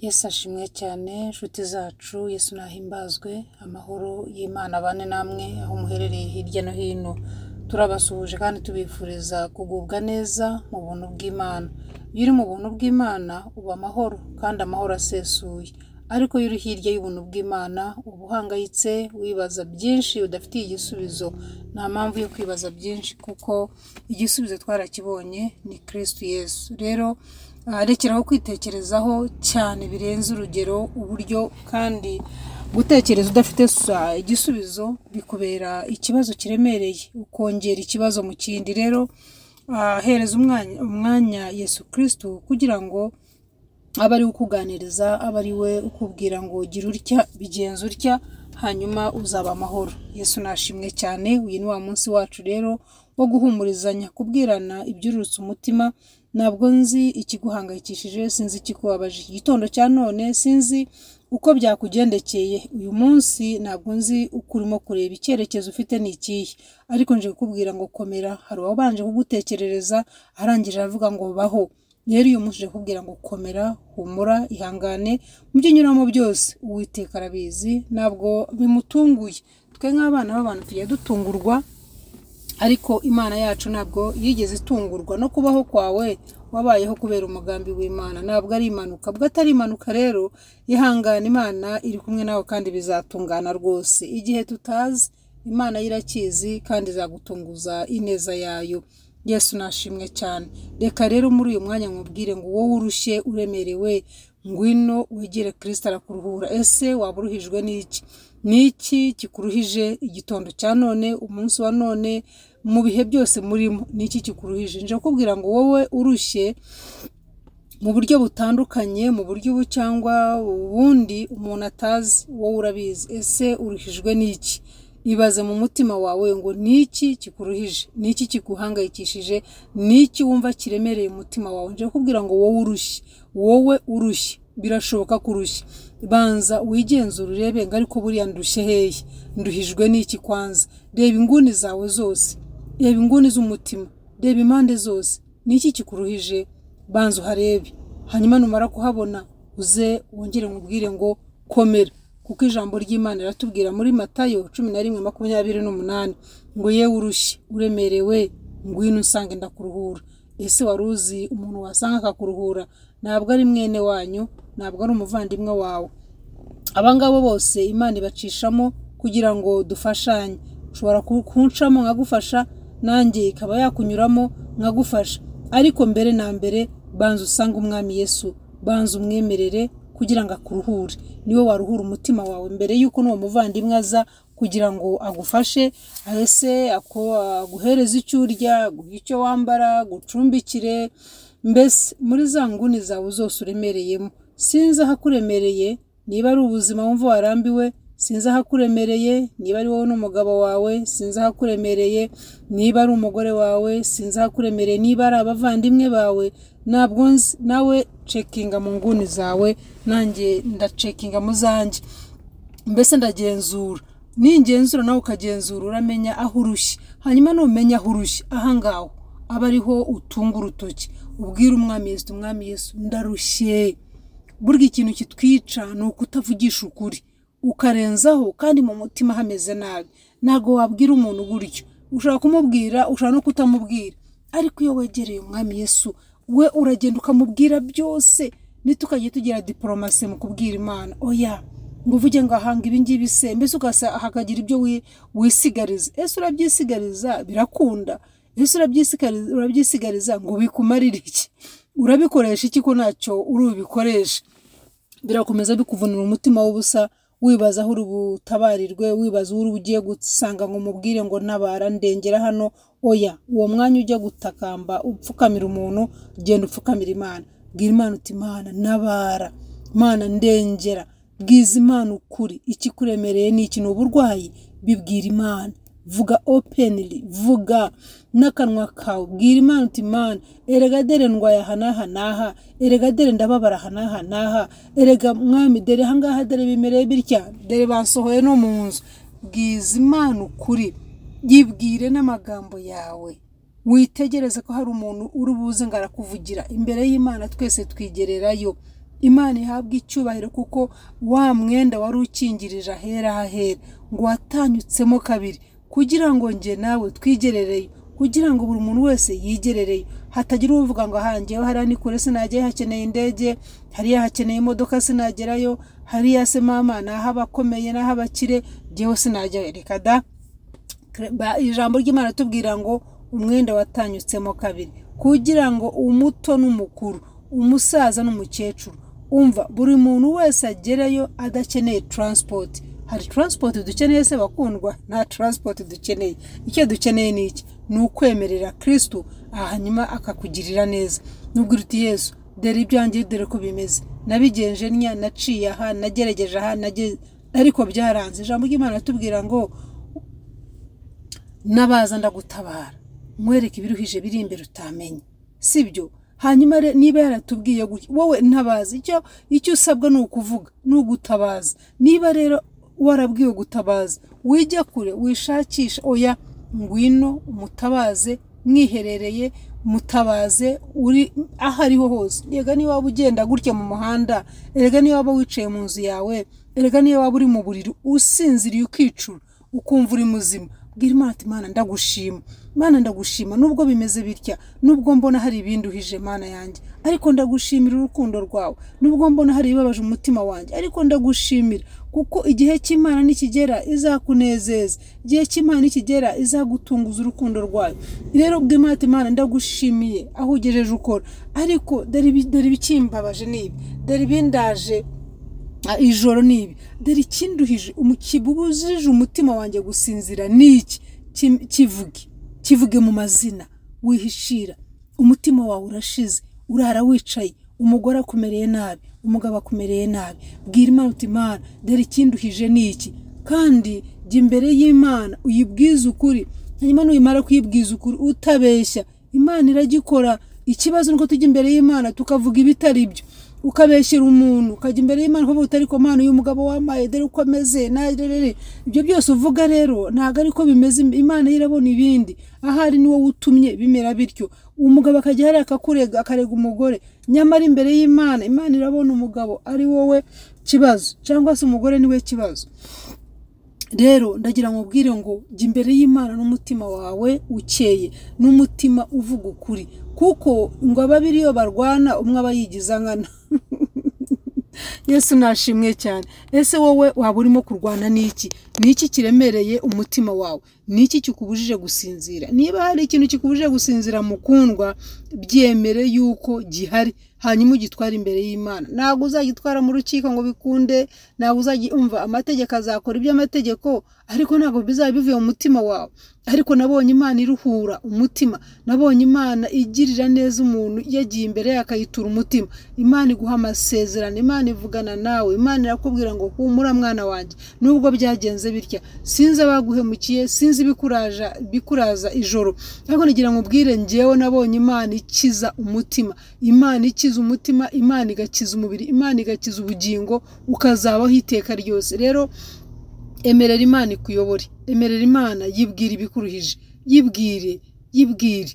Yesu ashimwe cyane nshuti zacu, Yesu nahimbazwe, amahoro y'Imana abane namwe aho muherereye hirya no hino. Turabasuhuje kandi tubifuriza kugubwa neza mu buntu bw'Imana. Iyo uri mu buntu bw'Imana uba amahoro kandi amahoro asesuye, ariko iyo uri hirya y'ubuntu bw'Imana uba uhangayitse, wibaza byinshi udafitiye igisubizo. Nta mpamvu yo kwibaza byinshi kuko igisubizo twarakibonye ni Kristo Yesu. Rero rekeraho kwitekerezaho cyane birenze urugero uburyo kandi gutekereza udafite igisubizo bikubera ikibazo kiremereye, ukongera ikibazo mu kindi. Rero hereza umwanya Yesu Kristo kugira ngo abe ari we ukuganiriza, abe ari we ukubwira ngo gira utya, bigenze utya, hanyuma uzaba amahoro. Yesu nashimwe cyane, uyu ni wa munsi wacu rero wo guhumurizanya, kubwirana ibyururutse umutima. Ntabwo nzi ikiguhangayikishije, sinzi ikikubabaje, igitondo cya none sinzi uko byakugendekeye, uyu munsi ntabwo nzi uko urimo kureba, icyerekezo ufite ni ikihe, ariko nje kukubwira ngo komera, hari uwabanje kugutekerereza arangije aravuga ngo baho. Rero uyu munsi nje kukubwira ngo komera, humura, ihangane, mu byo unyuramo byose Uwiteka arabizi, ntabwo bimutunguye. Twe nk'abana b'abantu tujya dutungurwa ariko Imana yacu ntabwo yigeze itungurwa no kubaho kwawe wabayeho kubera umugambi w'Imana, ntabwo ari impanuka. Ubwo atari impanuka rero ihangane, Imana iri kumwe nawe kandi bizatungana rwose. Igihe tutazi Imana yo irakizi kandi izagutunguza ineza yayo. Yesu nashimwe cyane. Reka rero muri uyu mwanya nkubwire ngo wowe urushye uremerewe, ngwino wegere Kristo arakuruhura. Ese waba uruhijwe n'iki? Ni iki kikuruhije igitondo cya none, umunsi wa none, mu bihe byose murimo? Ni iki kikuruhije? Nje kukubwira ngo wowe urushye mu buryo butandukanye, mu buryo ubu cyangwa ubundi umuntu atazi, wowe urabizi. Ese uruhijwe n'iki? Ibaze mu mutima wawe ngo ni iki kikuruhije? Ni iki kiguhangayikishije? Ni iki wumva kiremereye umutima wawe? Nje kukubwira ngo wowe urushye, wowe urushye, birashoboka ko urushye. Banza wigenzure urebe ngo ariko buriya ndushye hehe? Nduhijwe n'iki kwanza? Reba inguni zawe zose, reba inguni z'umutima, reba impande zose, ni iki kikuruhije? Banza uharebe, hanyuma numara kuhabona uze wongere nkubwire ngo komera kuko ijambo ry'Imana riratubwira muri Matayo cumi na rimwe makumyabiri n'umunani ngo yewe urushye uremerewe ngwino usange ndakuruhura. Ese wari uzi umuntu wasanga akakuruhura? Ntabwo ari mwene wanyu, ntabwo ari umuvandimwe wawe. Aba ngabo bose Imana ibacishamo kugira ngo dufashanye. Ushobora kuncamo nkagufasha, nanjye ikaba yakunyuramo nkagufasha. Ariko mbere na mbere banza usange umwami Yesu, banza umwemerere kugira ngo akuruhure. Niwe waruhura umutima wawe mbere y'uko n'uwo muvandimwe aza kugira ngo agufashe, ese aguhereze icyo urya, aguhe icyo wambara, agucumbikire, mbese muri za nguni zawe zose uremereyemo. Sinzi ahakuremereye, niba ari ubuzima wumva warambiwe, sinzi ahakuremereye, niba ari wowe n'umugabo wawe, sinzi ahakuremereye, niba ari umugore wawe, sinzi ahakuremereye, niba ari abavandimwe bawe, ntabwo nzi, nawe cekinga mu nguni zawe, nanjye ndacekinga mu zanjye, mbese ndagenzura. Ningenzura nawe ukagenzura uramenya aho urushye, hanyuma numenya aho urushye, aha ngaho aba ariho utunga urutoki, ubwire umwami Yesu uti, mwami Yesu ndarushye. Burya ikintu kitwica ni ukutavugisha ukuri, ukarenzaho kandi mu mutima hameze nabi. Ntabwo wabwira umuntu gutyo, ushobora kumubwira, ushobora no kutamubwira, ariko iyo wegereye umwami Yesu we uragenda ukamubwira byose, ntitukajye tugira diporomasi mu kubwira Imana, oya ngo uvuge ngo ahanga ibingibi se, mbese hakagira ibyo wisigariza. Ese urabyisigariza birakunda, ese urabyisigariza ngo bikumarire iki? urabikoresha iki ko ntacyo uri bubikoreshe birakomeza bikuvunira umutima w'ubusa wibaza aho uri butabarirwe wibaza uri ugiye gusanga ngo umubwire ngo ntabara ndengera hano oya uwo mwanya ujya gutakamba upfukamira umuntu genda upfukamira imana bwira imana uti imana ntabara imana ndengera bwiza imana ukuri ikikuremereye ni iki ni uburwayi bibwira imana vuga openly vuga n'akanwa kawe bwira imana uti imana erega dere ndwaye aha n'aha n'aha erega dere ndababara aha n'aha n'aha erega mwami dere aha ngaha dere bimereye bitya dere basohoye no mu nzu bwiza imana ukuri yibwire n'amagambo yawe witegereze ko hari umuntu uri buze ngo arakuvugira imbere y'imana twese twigererayo imana ihabwe icyubahiro kuko wa mwenda wari ukingirije ahera hahera ngo watanyutsemo kabiri kugira ngo njye nawe twigerereye kugira ngo buri muntu wese yigerereye hatagira uvuga ngo ahangewe hariya ni kure sinajyayo hakeneye indege hariya hakeneye imodoka sinagerayo hariya se mama ni ah'abakomeye n'ah'abakire njyewe sinajyayo reka da ijambo ry'imana tubwira ngo umwenda watanyutsemo kabiri kugira ngo umuto n'umukuru umusaza n'umukecuru umva buri muntu wese agereyo adakeneye taransipoti hari taransipoti dukeneye se bakundwa nta taransipoti dukeneye icyo dukeneye ni iki ni ukwemerera kirisitu hanyuma akakugirira neza n'ubwo uti yesu dore ibyanjye dore ko bimeze nabigenje ntya naciye aha nagerageje aha ariko byaranze ijambo ry'imana atubwira ngo nabaza ndagutabara nkwereke ibiruhije biri imbere utamenye sibyo hanyuma niba yaratubwiye wowe ntabaza icyo icyo usabwa ni ukuvuga ni ugutabaza niba rero warabwiwe gutabaza wijya kure wishakisha oya ngwino umutabaze mwiherereye mutabaze uri aho ariho hose rega niba waba ugenda gutya mu muhanda rega niba waba wicaye mu nzu yawe rega niba waba uri mu buriri usinziriye ukicura ukumva uri muzima bwira imana ati mana ndagushima mana ndagushima nubwo bimeze bitya nubwo mbona hari ibindi uhije mana yanjye ariko ndagushimira urukundo rwawe nubwo mbona hari ibibabaje umutima wanjye ariko ndagushimira kuko igihe cy'imana nikigera izakunezeza igihe cy'imana nikigera izagutunguza urukundo rwayo rero bw'imana ati mana ndagushimiye aho ugejeje ukora ariko dore ibikimbabaje n'ibi dore ibindaje ijoro ni ibi dore ikinduhije kibujije umutima wanjye gusinzira ni iki kivuge kivuge mu mazina wihishira umutima wawe urashize urara wicaye umugore akumereye nabi umugabo akumereye nabi bwira imana uti imana dore ikinduhije ni iki kandi jya imbere y'imana uyibwize ukuri hanyuma nuyimara kuyibwiza ukuri utabeshya imana iragikora ikibazo nuko tujya imbere y'imana tukavuga ibitari byo ukabeshyira umuntu ukajya imbere y'imana ukavuga uti ariko mana uyu mugabo wamaye dore uko ameze narerere ibyo byose uvuga rero ntabwo ariko bimeze imana yo irabona ibindi ahari ni wowe utumye bimera bityo umugabo akajya hariya akakurega akarega umugore nyamara imbere y'imana imana irabona umugabo ari wowe kibazo cyangwa se umugore niwe kibazo rero ndagira ngo ubwire ngo jya imbere y'imana n'umutima wawe ukeye n'umutima uvuga ukuri kuko ngo ababiri iyo barwana umwe aba yigiza nkana yesu nashimwe cyane ese wowe waba urimo kurwana n'iki n'iki kiremereye umutima wawe n'iki kikubujije gusinzira niba hari ikintu kikubujije gusinzira mukundwa byemere yuko gihari hanyuma ugitwara imbere y'imana ntabwo uzagitwara mu rukiko ngo bikunde ntabwo umva amategeko azakora iby'amategeko ariko ntabwo bizaba bivuye mu mutima wawe ariko nabonye imana iruhura umutima nabonye imana igirira neza umuntu yagiye imbere ye akayitura umutima imana iguha amasezerano imana ivugana nawe imana irakubwira ngo humura mwana wanjye nubwo byagenze bitya sinzi abaguhemukiye sinzi ibikuraja bikuraza ijoro ariko nagira ngo ubwire ngewe nabonye imana ikiza umutima imana ikiza igakiza umutima imana igakiza umubiri imana igakiza ubugingo ukazabaho iteka ryose rero emerera imana ikuyobore emerera imana yibwire ibikuruhije yibwire yibwire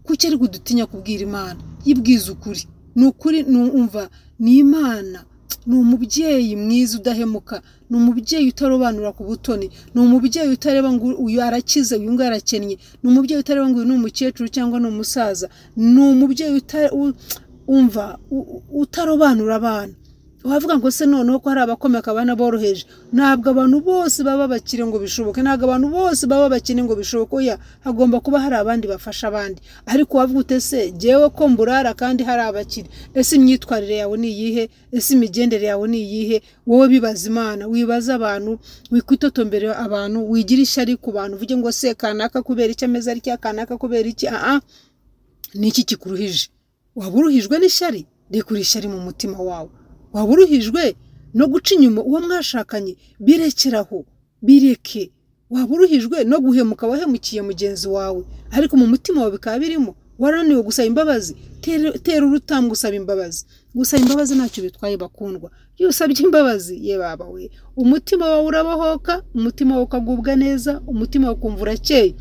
kuki ariko udutinya kubwira imana yibwize ukuri ni ukuri numva ni imana ni umubyeyi mwiza udahemuka ni umubyeyi utarobanura ku butoni ni umubyeyi utareba ngo uyu arakize uyu nguyu arakennye ni umubyeyi utareba ngo uyu ni umukecuru cyangwa ni umusaza ni umubyeyi umva utarobanura abantu wavuga ngo se noneho ko hari abakomeka abana boroheje ntabwo abantu bose baba bakire ngo bishoboke ntabwo abantu bose baba bakire ngo bishoboke oya hagomba kuba hari abandi bafasha abandi ariko wavuga ute se ngewe ko mburara kandi hari abakire ese imyitwarire yawe ni iyihe ese imigendere yawe ni iyihe wowe bibaza imana wibaza abantu wikwitotombera abantu wigira ishyari ku bantu uvuge ngo se kanaka kubera iki ameze atya kanaka kubera iki aha ni iki kikuruhije waba uruhijwe n'ishyari rekura ishyari mu mutima wawe waba uruhijwe no guca inyuma uwo mwashakanye birekeraho bireke waba uruhijwe no guhemuka wahemukiye mugenzi wawe ariko mu mutima wawe bikaba birimo warananiwe gusaba imbabazi tera urutambwe usaba imbabazi gusaba imbabazi ntacyo bitwaye bakundwa iyo usabye imbabazi ye baba we umutima wawe urabohoka umutima wawe ukagubwa neza umutima wawe ukumva urakeye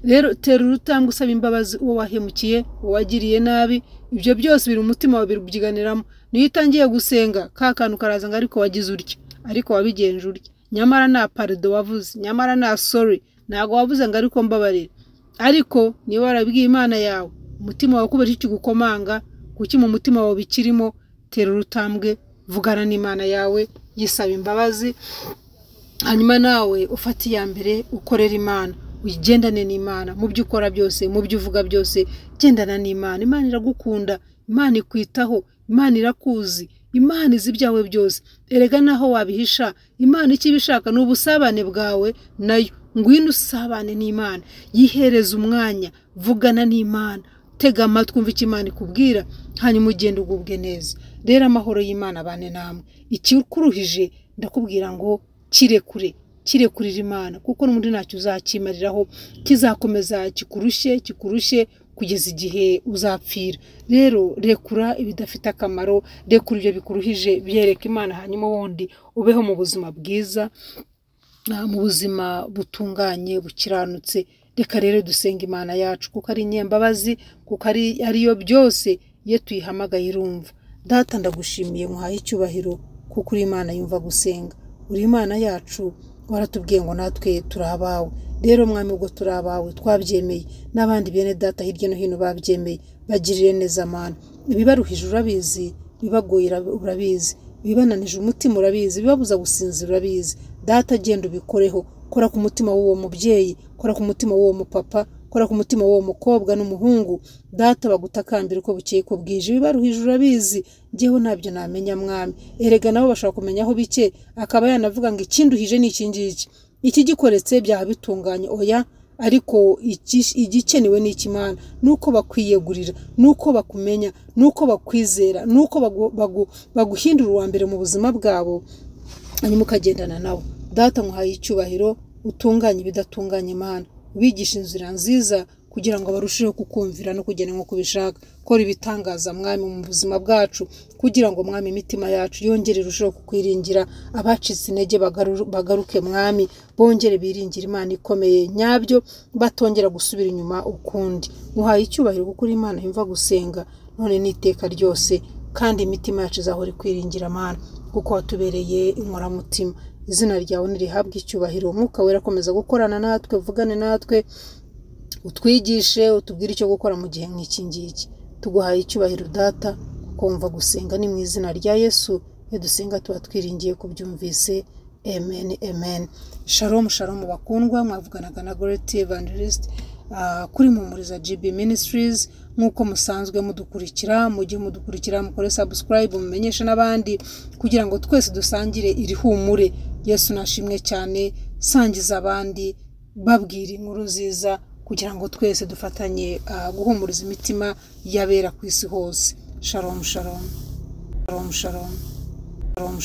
rero tera urutambwe usaba imbabazi uwo wahemukiye uwo wagiriye nabi ibyo byose biri umutima wawe birubyiganiramo niyo utangiye gusenga ka kantu karaza ngo ariko wagize urya ariko wabigenje urya nyamara nta parido wavuze nyamara nta sori ntabwo wavuze ngo ariko mbabarira ariko niba warabwiye imana yawe umutima wawe kubera iki gukomanga kuki mu mutima wawe bikirimo tera urutambwe vugana n'imana yawe yisaba imbabazi hanyuma nawe ufate iya mbere ukorera imana wigendane n'imana mu byo ukora byose mu byo uvuga byose gendana n'imana imana iragukunda imana ikwitaho imana irakuzi imana izi ibyawe byose erega naho wabihisha imana icyo iba ishaka ni ubusabane bwawe nayo ngwino usabane n'imana yihereze umwanya vugana n'imana tega amatwi umva icyo imana ikubwira hanyuma ugenda ugubwe neza rero amahoro y'imana abane namwe ikikuruhije ndakubwira ngo kirekure kirekurira imana kuko n'ubundi ntacyo uzakimariraho kizakomeza kikurushye kikurushye kugeza igihe uzapfira rero rekura ibidafite akamaro rekura ibyo bikuruhije byereka imana hanyuma ubundi ubeho mu buzima bwiza mu buzima butunganye bukiranutse reka rero dusenga imana yacu kuko ari inyembabazi kuko ari yo byose iyo tuyihamagaye irumva data ndagushimiye muhaye icyubahiro kuko uri imana yumva gusenga uri imana yacu waratubwiye ngo natwe turi abawe rero mwami ubwo turi abawe twabyemeye n'abandi bene data hirya no hino babyemeye bagirire neza amana ibibaruhije urabizi bibagoye urabizi ibibananije umutima urabizi bibabuza gusinzira urabizi data agenda ubikoreho kora ku mutima w'uwo mubyeyi kora ku mutima w'uwo mupapa kora ku mutima w'uwo mukobwa n'umuhungu data bagutakambira uko bukeye ko bwije ibibaruhije urabizi ngewe ntabyo namenya mwami erega nabo bashobora kumenyaho bike akaba yanavuga ngo ikinduhije ni iki ngiki ikigikoretse byaba bitunganye oya ariko igikenewe ni ikimana ni uko bakwiyegurira ni uko bakumenya ni uko bakwizera ni uko baguhindura uwa mbere mu buzima bwabo hanyuma ukagendana nabo data nkuhaye icyubahiro utunganye ibidatunganye imana ubigisha inzira nziza kugira ngo barusheho kukumvira no kugena nk'uko ubishaka kora ibitangaza mwami mu buzima bwacu kugira ngo mwami imitima yacu yongere irusheho kukwiringira abacitse intege bagaruke mwami bongere biringira imana ikomeye nyabyo batongera gusubira inyuma ukundi muhaye icyubahiro kuko uri imana yumva gusenga none n'iteka ryose kandi imitima yacu izahora ikwiringira amana kuko watubereye inkoramutima izina ryawe ntirihabwe icyubahiro umwuka wera akomeza gukorana natwe uvugane natwe utwigishe utubwire icyo gukora mu gihe nk'iki ngiki tuguhaye icyubahiro data kumva gusenga ni mu izina rya yesu iyo dusenga tuba twiringiye kubyumvise amen amen sharomu sharomu bakundwa mwavuganaga na goreti evangelisite kuri mumuriza gb ministries nk'uko musanzwe mudukurikira mujye mudukurikira mukore sabusikarayibu mumenyeshe n'abandi kugira ngo twese dusangire iri humure yesu nashimwe cyane sangiza abandi babwira inkuru nziza kugira ngo twese dufatanye guhumuriza imitima y'abera ku isi hose sharomu sharomu sharomu sharomu